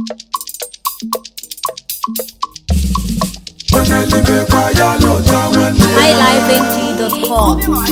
onye libekwa ya lọta nwanne ya highlifeng.com.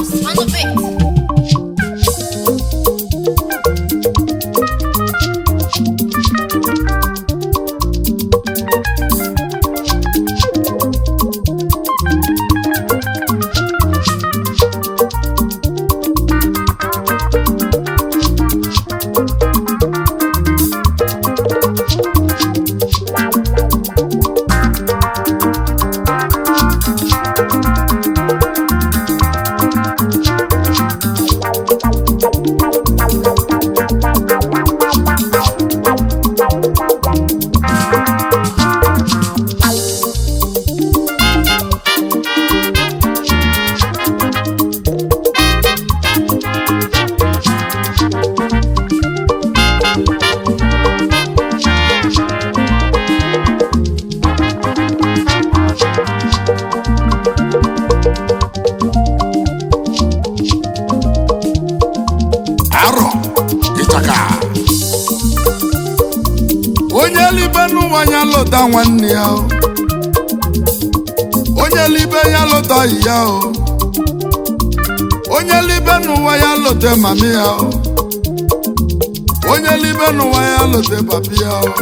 arọ ịchaka onye libe n'ụwa ya lụta nwanne ya o. onye libe ya lụta ọyị ya o onye libe n'ụwa ya lụta mami ya o onye libe n'ụwa ya lụta papi ya o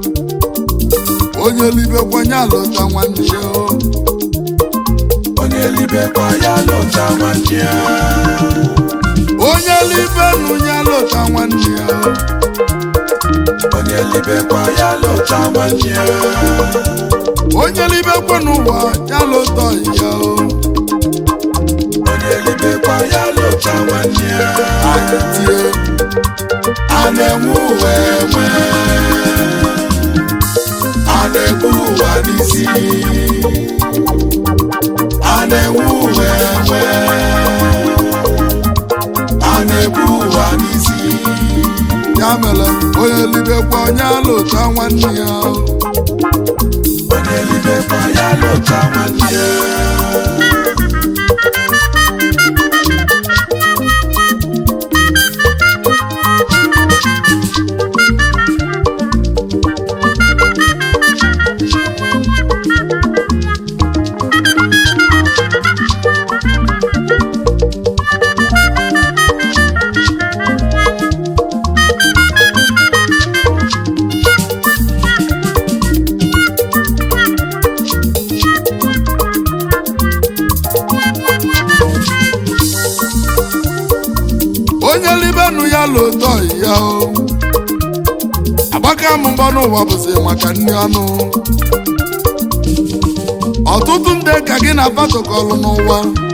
onye libe kwanye lụta nwanne ya o onye libekwa ya lọta nwanne ya onye libe nụ ya lụta nwanne ya o onye libekwa ya lọta nwanne ya onye libe kwe n'ụwa ya lụta ọyị ya o onye libekwa ya lọta nwanne ya anyị tie a na-enwe ụwa enwe a na-ebu ụwa n'isi a na-enwe ụwa enwe a na-ebu ụwa n'isi ya mere onye libekwa onye alụta nwanne ya onye libekwa ya lọta nwanne ya onye libenụ ya lụta ọyị ya o agbaka m mbọ n'ụwa bụzi maka nri ọnụ ọtụtụ ndị ka gị na fatokọlụ n'ụwa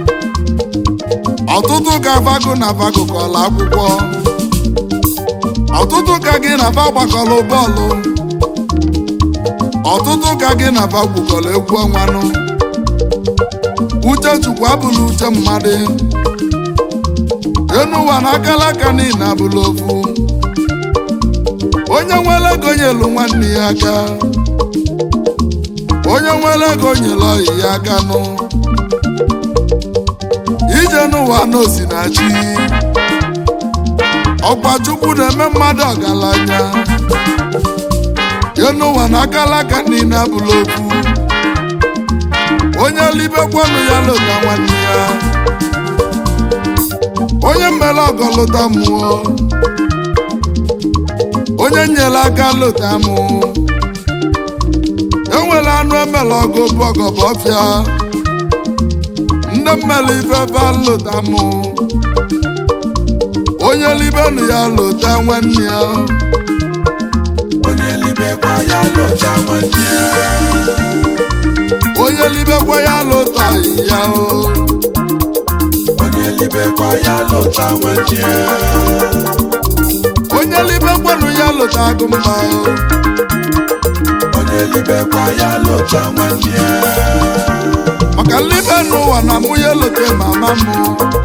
ọtụtụ ka vago na vagokọlụ akwụkwọ ọtụtụ ka gị na va gbakọlụ bọọlụ ọtụtụ ka gị na va gwukọlụ egwu ọnwanụ uche chukwu abụla uche mmadụ enu ụwa na akala aka niile abụla ofu onye nwere ego nyelu nwanne ya aka onye nwere ego nyelu ọyị ya aka nụ ije n'ụwa n'osi na chi ọkwa chukwu na-eme mmadụ ọgaranya enu ụwa na akala aka niile abụla ofu onye libekwanụ ya lụta nwanne ya onye mmele ọgọ lụta mmụọ onye nyere aka lụta mụ enwere anụ emele ọgụ bụ ọgọ bụ ọfịa ndị mmele ifefe lụta mụ onye libenụ ya lụta nwanne ya onye libekwa ya lọta nwanne ya onye libekwa ya lụta ya o onye libekwa ya lọta nwanne ya onye libekwanụ ya lụta agụmba o onye libekwa ya lọta nwanne ya maka nlibe n'ụwa na mụ ya lụta mama mụ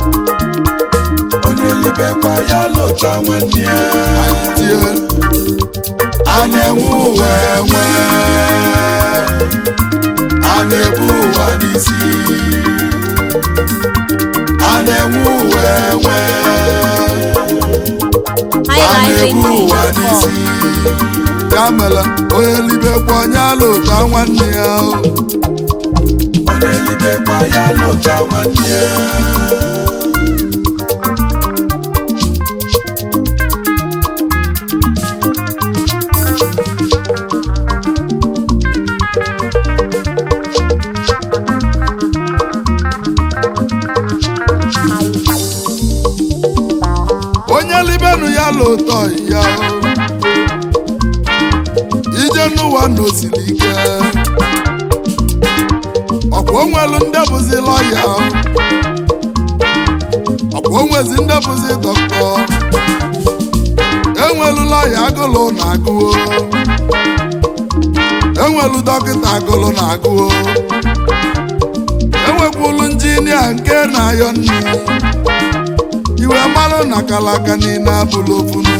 onye libekwa ya lọta nwanne ya anyị tie a na-enwe ụwa enwe a na-ebu ụwa n'isi a na-enwe ụwa enwe highlifeng.com. ya mere onye libekwa onye ala ụta nwanne ya o. onye libekwa ya lụta nwanne ya onye libenu ya la ụtọ ya o. ije n'ụwa na osiri ike ọkwa onwelu ndị bụzi lọya ọkwa onwezi ndị bụzi dọkịta enwelu lọya agụlụ na agụo enwelu dọkịta agụlụ na agụo enwekwulu injinia nke na-ayọ nri iwe mmalụ na kalaka niile abụla ofunu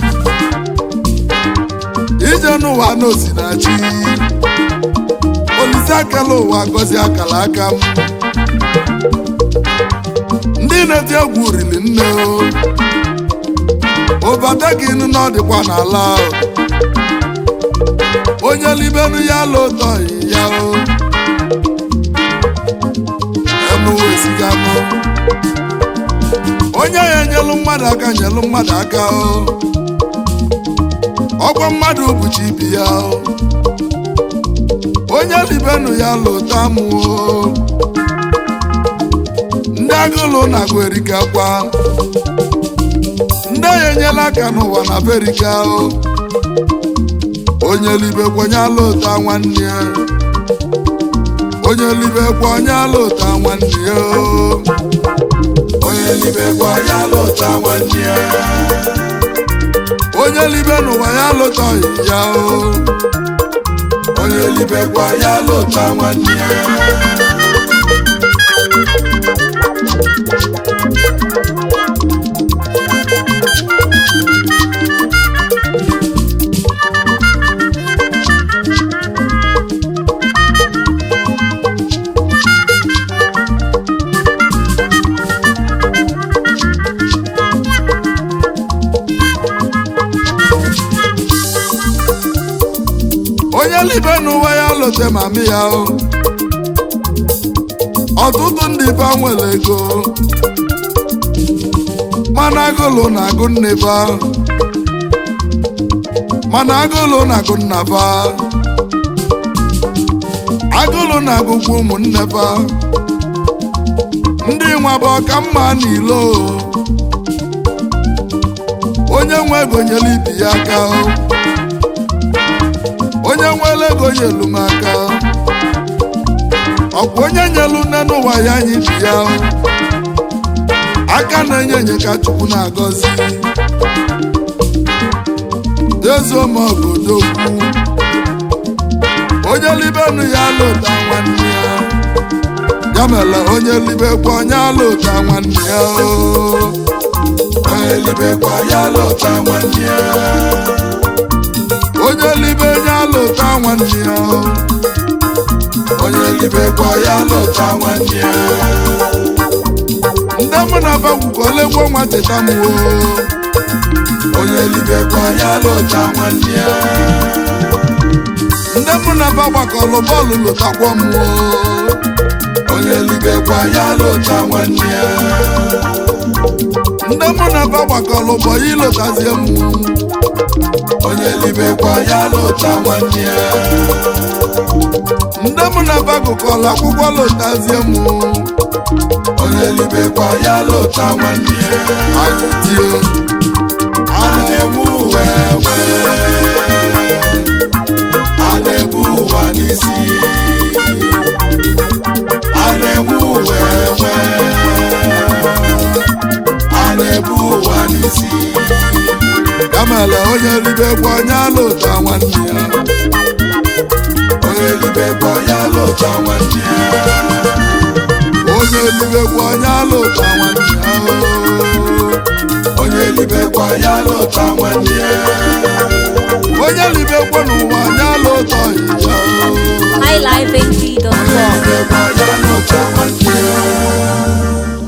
ije n'ụwa na osinachi olise akala ụwa gọzie akala aka m ndị na-eti egwu riri nne o ụbata gị nụ na ọ dịkwa n'ala o. onye libenu ya la ụtọ ya o enuwe esigamụ onye ya enyelu mmadụ aka nyelu mmadụ aka o ọgwa mmadụ bụchi ibi ya o onye libenu ya lụta mụ o ndị agụlụ na-agụ erikakwa ndị ya enyela aka n'ụwa na berika o onye libekwa onye alụta nwanne ya onye libekwa onye alụta nwanne ya o onye libekwa ya lụta nwanne ya onye libe n'ụwa ya alụtaghị ya o onye libekwa ya lụta nwanne ya onye libe n'ụwa ya lụta mami ya o ọtụtụ ndị ba nwere ego mana agụlụ na-agụ nne ba mana agụlụ na-agụ nna ba agụlụ na-agụkwa ụmụnne ba ndị nwa bụ ọka mma n'ilo onye nwe ego nyere ibi ya aka o onye nwere ego nyelu m aka ọkwa onye nyelu nne n'ụwa ya anyị bi ya aka na-enye enye ka chukwu na-agọzi dezuomọgodokwu onye libenu ya lụta nwanne ya ya mere onye libekwa onye alụta nwanne ya onye libekwa ya lụta nwanne ya onye libe onye alụta nwanne ya onye libekwa ya lụta nwanne ya ndị mụ na bagwukolegwo nwa teta m o onye libekwa ya lụta nwanne ya ndị mụ na ba gbakọrọ bọọlụ lụtakwa m o onye libekwa ya lụta nwanne ya ndị mụ na ba gbakọrọ bọyị lụtazie m onye libekwa ya lụta nwanne ya ndị mụ na ba gụkọrọ akwụkwọ lụtazie m onye libekwa ya lụta nwanne ya ajụtie a na-ewu uwe ewe a na-ebu ụwa n'isi a na-ewu uwe ewe a na-ebu ụwa n'isi ya mere onye libekwa onye alụta nwanne ya onye libekwa ya lụta nwanne ya onye libekwa onye alụta nwanne ya onye libekwa ya lụta nwanne ya onye libekwa n'ụwa onye alụta ya highlifeng.com. libekwa ya lụta nwanne ya